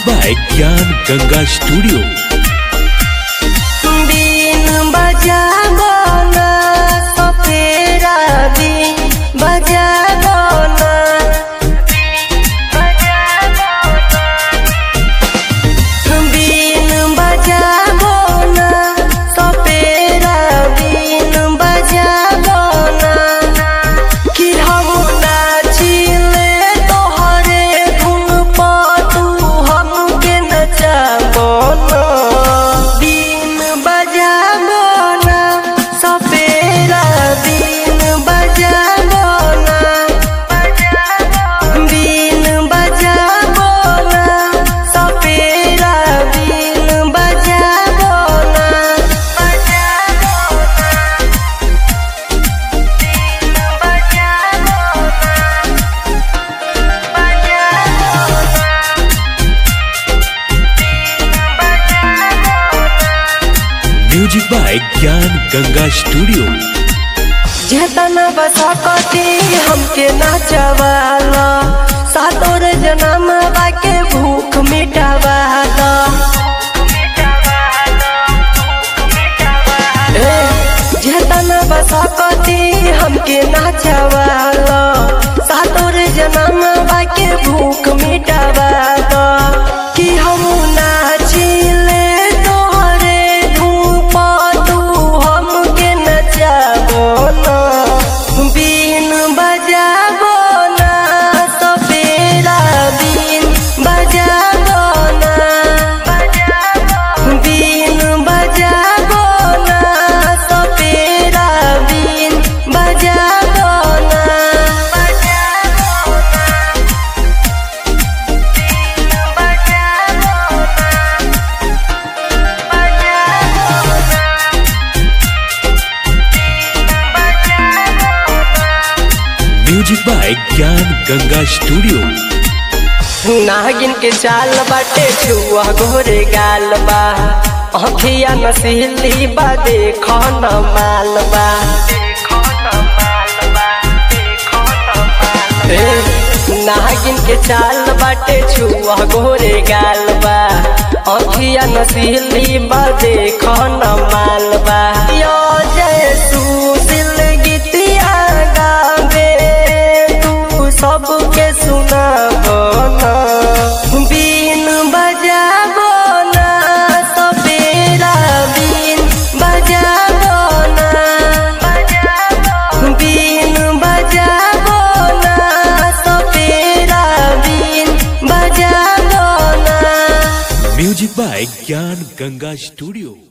by Gyan Ganga Studio. बिन बजाबो ना सपेरा बिन बजाबो ना बिन बजाबो ना सपेरा बिन बजाबो ना कि हम नाचिले तोहरे धुन पर तू हमके नचाबो ना बिन बजाबो ना सपेरा बिन बजाबो ना बिन बजाबो ना सपेरा बिन बजाबो ना Music by Gyan Ganga Studio. जेतना बसकती हमके नाचवाला सातोर जन्म बाके भूख मिटावाला ए, जेतना बसकती हमके नाचवाला सातोर जन्म बाके भूख मिटावाला कि हम नाचिले तोहरे धूप तू हमके नचाबो ना बीन बजाबो ना सपेरा बीन बजाबो ना बीन बजाबो ना सपेरा बीन बजाबो ना Music by Gyan Ganga Studio. नागिन के चाल बाटे छुआ गोरे गाल बा अखिया नसीली बा देखो न माल बा ए, नागिन के चाल बाटे छुआ गोरे गाल बा अखिया नसीली बा देखो न माल बा यो जय सुशील गीतिया गावे तू सबके सुनाबो ना बीन बजाबो ना सपेरा बीन बजाबो ना बीन बजाबो ना सपेरा बीन बजाबो ना Music by Gyan Ganga Studio.